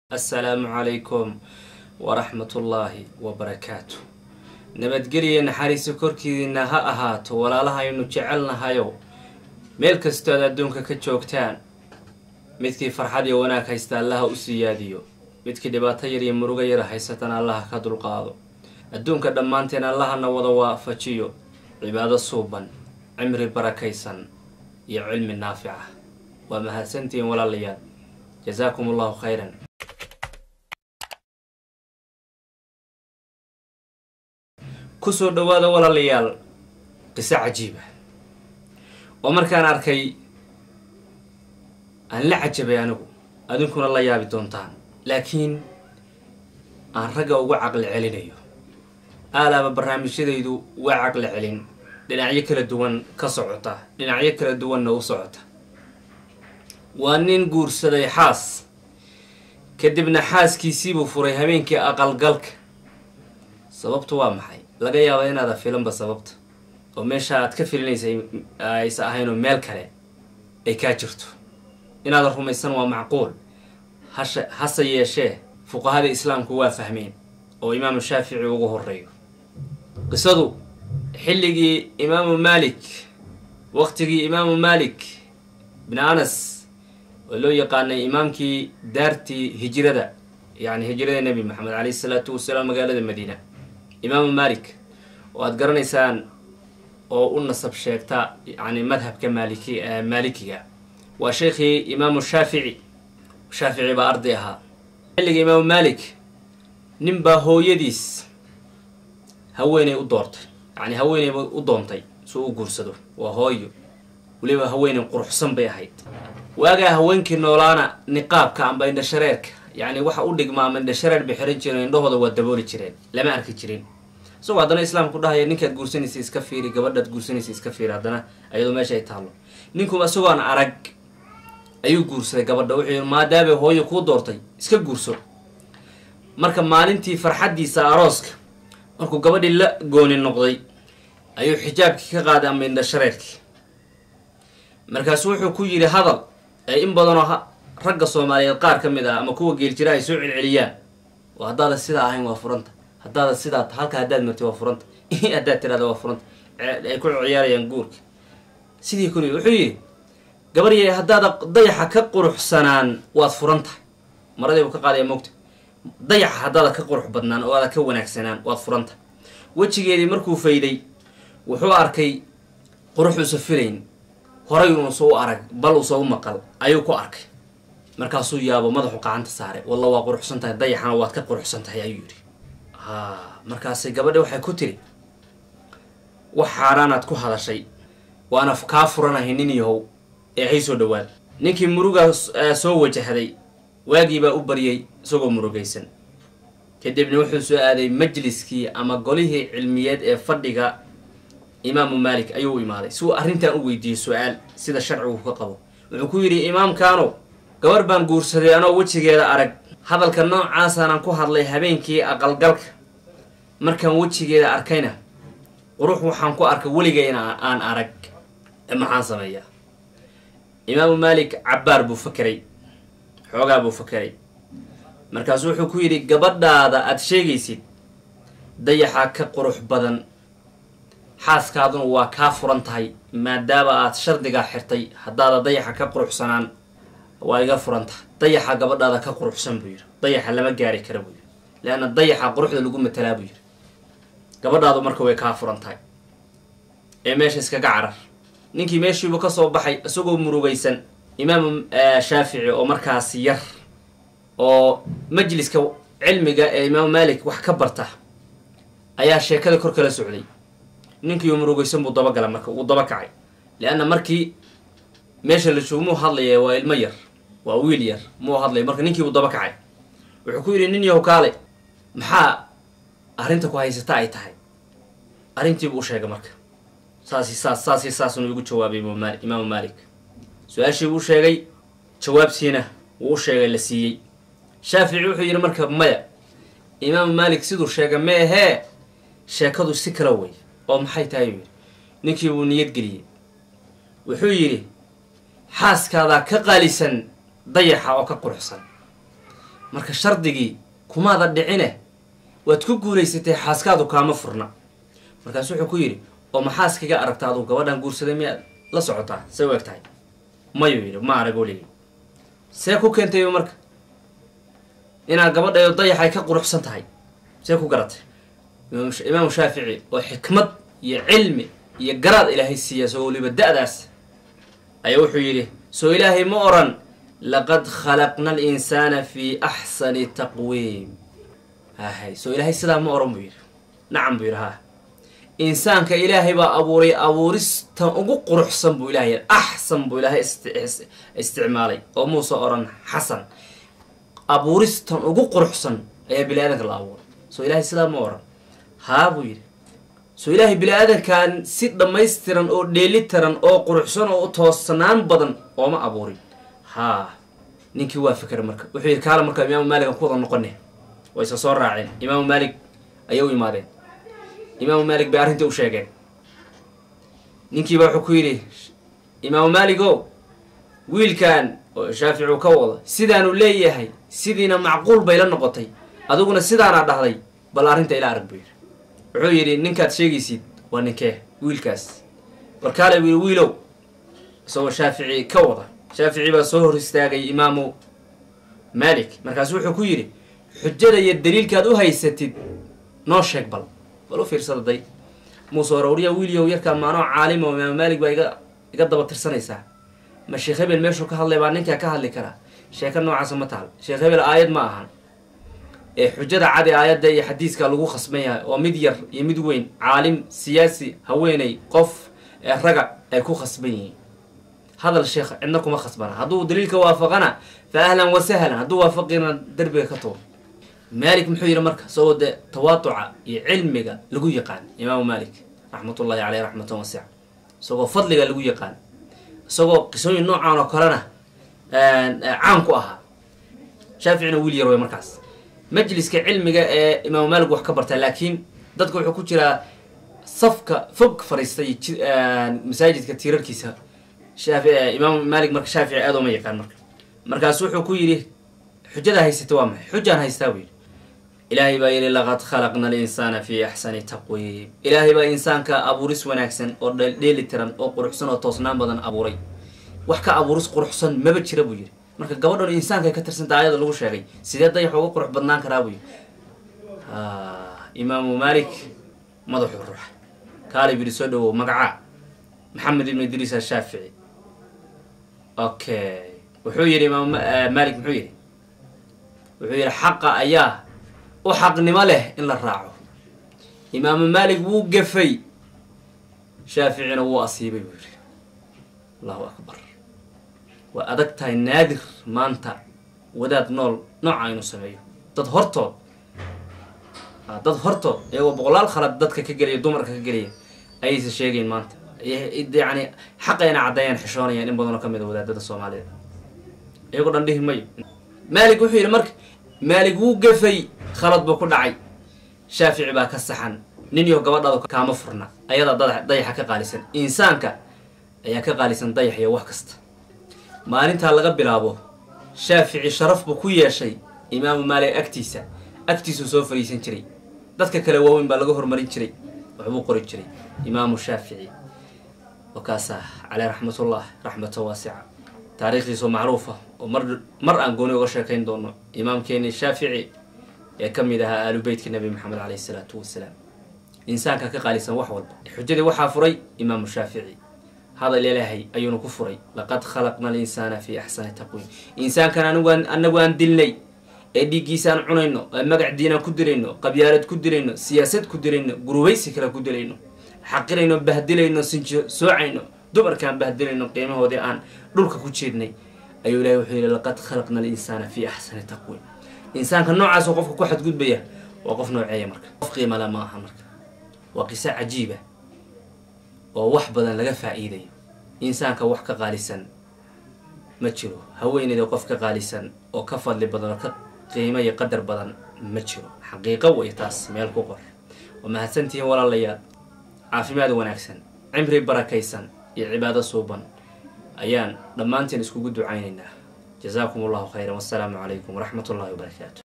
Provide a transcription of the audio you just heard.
assalaamu calaykum waraxmatullaahi wabarakaatu nabadgeliya naxariiso korkiina ha ahaato walaalahaynu jecelnahayow meel kastood adduunka ka joogtaan midkii farxad iyo wanaag haysta allaha u siyaadiyo midkii dhibaato yar iyo murugo yar haysatana allaha ka dulqaado adduunka dhammaanteen allahana wada waafajiyo cibaado suuban cimri barakaysan iyo cilmi naafica waa mahadsantihiin walaalayaal jasaakum allahu khayran kusoo dhawaada walaalayaal qiso cajiiba oo markaan arkay aan la cajabay anigu adinkuna la yaabi doontaan laakiin aan ragga uga caqli celinayo aalaaba barnaamijyadaydu waa caqli celin dhinacyo kala duwan ka socota dhinacyo kala duwanna u socota waa nin guursaday xaas kadibna xaaskiisiibuu furay habeenkii aqalgalka sababtu waa maxay laga yaaba inaada filanba sababta oo meesha aad ka filinaysay aysa ahaynoo meel kale ay kaa jirto inaadan rumaysan waa macquul hashe hase yeeshee fuqahada islaamku waa fahmeen oo imaamu shaafici ugu horeeyo qisadu xilligii imaamu maalik waqtigii imaamu maalik bin anas oo loo yaqaanay imaamkii daartii hijrada yacni hijrada nebi maxamed caleyhi isalaatu wasalaam magaalada madiina imaamu maalik oo aada garanaysaan oo u nasab sheegta yani madhabka maaliki maalikiga waa sheekhii imaamu shaafici shaafici baa arday ahaa xilliga imaamu maalik nin baa hooyadiis haweeney u doortay yani haweeneyba u doontay suu u guursado waa hooyo weliba haweeney quruxsan bay ahayd waagaa haweenkii noolaana niqaabka amba indhashareerka yacni waxa u dhigmaa ama indhashareer bay xiran jireen indhahooda waa dabooli jireen lama arki jirin isagoo haddana islaamku dhahaya ninkaad guursanaysa iska fiiri gabadhaad guursanaysa iska fiiri haddana ayadoo meesha ay taallo ninku isagoon arag ayuu guursaday gabadha wuxuu yii maadaabay hooyo kuu doortay iska guurso marka maalintii farxaddiisa arooska markuu gabadhii la gooni noqday ayuu xijaabkii ka qaaday ama indhashareerkii markaasu wuxuu ku yidhi hadal ee in badanoo ragga soomaaliyeed qaar ka mid ah ama kuwa geeljira ay soo celceliyaan oo haddaada sidaa ahayn waa furanta haddaada sidaa halka haddaad martay waa furanta haddaad tirahda waa furanta ay ku ciyaarayaan guurka sidii kuli wuxuu yidhi gabaryay haddaada dayaxa ka quruxsanaan waad furan tahay maradii buu ka qaadaya mogta dayaxa haddaada ka qurux badnaan oo aada ka wanaagsanaan waad furan tahay wejigeedii markuu fayday wuxuu arkay quruxuusa filayn horay unuusa u arag bal uusa u maqal ayuu ku arkay markaasuu yaabo madaxu qacanta saaray walla waa quruxsan tahay dayaxana waad ka quruxsan tahay ayuu yidhi ha markaasay gabadhi waxay ku tiri wax xaaraanaad ku hadashay waana kaa furanahay nin yahow ee hay soo dhawaad ninkii murugaa soo wajahday waagiibaa u baryay isagoo murugaysan kadibna wuxuu soo aaday majliskii ama golihii cilmiyeed ee fadhiga imaamu maalik ayuu u imaaday si uu arrintan u weydiiyey su-aal sida sharcigu ka qabo wuxuu ku yidhi imaamkaano gabar baan guursaday anoo wejigeeda arag hadalka noocaasaanan ku hadlay habeenkii aqalgalka markaan wejigeeda arkayna qurux waxaan ku arkay weligayna aan arag maxaan sameeyaa imaamu maalik cabbaar buu fakeray xoogaa buu fakeray markaasu wuxuu ku yidhi gabadhaada aada sheegaysid dayaxa ka qurux badan xaaskaaduna waa kaa furan tahay maadaama aad shardigaa xirtay haddaada dayaxa ka quruxsanaan waa iga furan tahay dayaxa gabadhaada ka quruxsan buu yidhi dayaxa lama gaari kara buu yidhi leanna dayaxa quruxda lagu matalaa buu yidhi gabadhaadu marka way kaa furan tahay ee meesha iskaga carar ninkii meeshiibuu ka soo baxay isagoo murugaysan imaamu shaafici oo markaasi yar oo majliska cilmiga ee imaamu maalik wax ka barta ayaa sheekada kor kala socday ninkii murugaysan buu dabagala marka uu daba kacay leanna markii meesha la joogo muu hadlaya waa ilmo yar waa wiil yar muu hadlaya marka ninkiibuu daba kacay wuxuu ku yidhi nin yahow kaale maxaa arrinta ku haysata ay tahay arrintiibuu u sheegay marka saasi saas saasi saasuna igu jawaabay imaamu maalik su-aashiibuu u sheegay jawaabtiina wuu u sheegay la siiyey shaafici wuxuu yidhi marka maya imaamu maalik siduu sheegay meehee sheekadu si kala wey oo maxay tahay yuu yidhi ninkii buu niyad geliyey wuxuu yidhi xaaskaadaa ka qaalisan dayaxa oo ka quruxsan marka shardigii kumaada dhicine waad ku guulaysatay xaaskaadu kaama furna markaasu wuxuu ku yidhi oo maxaaskaga aragta aduu gabadhan guursaday miyaad la socotaa say u eg tahay mayuu yidhi ma arag weligay see ku keentayba marka inaad gabadhayo dayaxay ka quruxsan tahay see ku garatay imaamu shaafici oo xikmad iyo cilmi iyo garaad ilaahay siiya isagoo weliba da-daas ayaa wuxuu yidhi soo ilaahay ma oran laqad khalaqna alinsaana fi axsani taqwiim hahay soo ilaahay sidaa ma oran buu yidhi nacam buu yidhi haa insaanka ilaahay baa abuuray abuuristan ugu quruxsan buu ilahay axsan buu ilaahay isticmaalay oo muuse oran xasan abuuristan ugu quruxsan ayaa bini aadanka la abuuray soo ilaahay sidaa ma oran haa buu yidhi soo ilaahay bini aadankan si dhammaystiran oo dheelitiran oo quruxsan oo toosnaan badan ooma abuurin haa ninkii waa fikra marka wuxuu yidhi kaala markaa imaamu maalik aan ku wada noqone way isa soo raaceen imaamu maalik ayay u imaadeen imaamu maalik bay arrintii u sheegeen ninkiiba wuxuu ku yidhi imaamu maalik o wiilkan oo shaafici uu ka wado sidaanu leeyahay sidiina macquul bay la noqotay adiguna sidaanaa dhahday bal arrinta ila arag buu yidhi wuxuu yidhi ninkaad sheegaysid waa ninkee wiilkaas warkaale buu yidhi wiilow isagoo shaafici ka wada shaafici baa soo hor istaagay imaamu maalik markaasu wuxuu ku yidhi xujada iyo daliilkaad u haysatid noo sheeg bal bal u fiirsada day muuse warowriya wiilyow yarkaa maanoo caalima oo imaamu maalik baa iga iga daba tirsanaysaa ma sheekh hebel meeshuu ka hadlay baa ninkaa ka hadli karaa sheeko noocaasa ma taal sheekh hebel aayad ma ahan ee xujada cadi aayadda iyo xadiiska lagu khasban yahay oo mid yar iyo mid weyn caalim siyaasi haweeney qof ee raga ay ku khasban yihiin hadal sheekh cidna kuma khasbana hadduu daliilka waafaqana fa ahlan wa sahlan hadduu waafaqina derbiga ka tuur maalik muxuu yidhi marka isagoo dee tawaatuca iyo cilmiga lagu yaqaan imaamu maalik raxmatullahi caleyh raxmatan wasica isagoo fadliga lagu yaqaan isagoo qisooyin noocan oo kalena caan ku ahaa shaaficina wiil yar wey markaas majliska cilmiga ee imaamu maalik wax ka bartaa laakiin dadka wuxuu ku jiraa safka fog fariistay masaajidka tiirarkiisa imaamu maalik marka shaafici aad uma yaqaan marka markaasu wuxuu ku yidhi xujada haysata waa maxay xujaan haystaa buu yidhi ilaahay baa yidhi laqad khalaqna alinsaana fi axsani taqwiim ilaahay baa insaanka abuuris wanaagsan oo dheeli tiran oo quruxsan oo toosnaan badan abuuray wax ka abuuris quruxsan maba jira buu yidhi marka gabadhan insaanka ka tirsanta ayada lagu sheegay sidee dayax uga qurux badnaan karaa buu yidhi imaamu maalik madaxuu ruuxa kaali buu yidhi soo dhawow magacaa maxamed ibnu idriis ashaafici okay wuxuu yidhi imaam maalik muxuu yidhi wuxuu yidhi xaqa ayaa u xaqnimo leh in la raaco imaamu maalik wuu gafay shaaficina wuu asiibay buu yidhi allahu akbar waa adag tahay naadir maanta wadaad nool nooca inuu sameeyo dad hortood dad hortood iyagoo boqolaal khalad dadka ka gelaya dumarka ka gelaya ayaysa sheegayn maanta yani xaqayna caddeeyaan xishoonayaan in badanoo ka mid a wadaadada soomaalida iyagoo dhan dhihi mayo maalik wuxuu yidhi marka maalik wuu gafay khalad buu ku dhacay shaafici baa ka saxan nin iyo gabadhaadu kaama furna ayadaa dayaxa ka qaalisan insaanka ayaa ka qaalisan dayax iyo wax kasta maalintaa laga bilaabo shaafici sharaf buu ku yeeshay imaamu maalik agtiisa agtiisuu soo fariisan jiray dadka kale waaweyn baa laga hormarin jiray waxbuu qori jiray imaamu shaafici wakaasaa caleyh raxmatullah raxmatan waasica taariikhdiisoo macruufa oo mar mar aan gooni uga sheekayn doono imaamkeeni shaafici ee ka mid ahaa aalu beytka nebi maxamed caleyhi isalaatu wasalaam insaanka ka qaalisan wax walba xujadii waxaa furay imaamu shaafici hadal ilaahay ayuuna ku furay laqad khalaqna alinsaana fi axsani taqwiim insaankan anigu anagu aan dilnay ee dhiiggiisaan cunayno ee magac diinaan ku dilayno qabyaalad ku dilayno siyaasad ku dilayno gurubaysi kale ku dilayno xaqirayno bahdilayno sinjo soocayno dumarkaan bahdilayno qiimahoodii aan dhulka ku jeednay ayuu ilahay wuxuu yihi laqad khalaqna alinsaana fi axsani taqwiim insaanka noocaasoo qofka ku xadgudbaya waa qof nooceeya marka qof qiimale ma aha marka waa qiso cajiiba oo wax badan laga faa-iidayo insaanka wax ka qaalisan ma jiro haweeneyda qof ka qaalisan oo ka fadli badan oo ka qiimo iyo qadar badan ma jiro xaqiiqo way taas meel ku qor waa mahadsantihiin walaalayaal caafimaad wanaagsan cimri barakaysan iyo cibaado suuban ayaan dhammaanteen iskugu ducaynaynaa jazaakum allahu khayran wassalaamu calaykum waraxmat ullahi wabarakaatu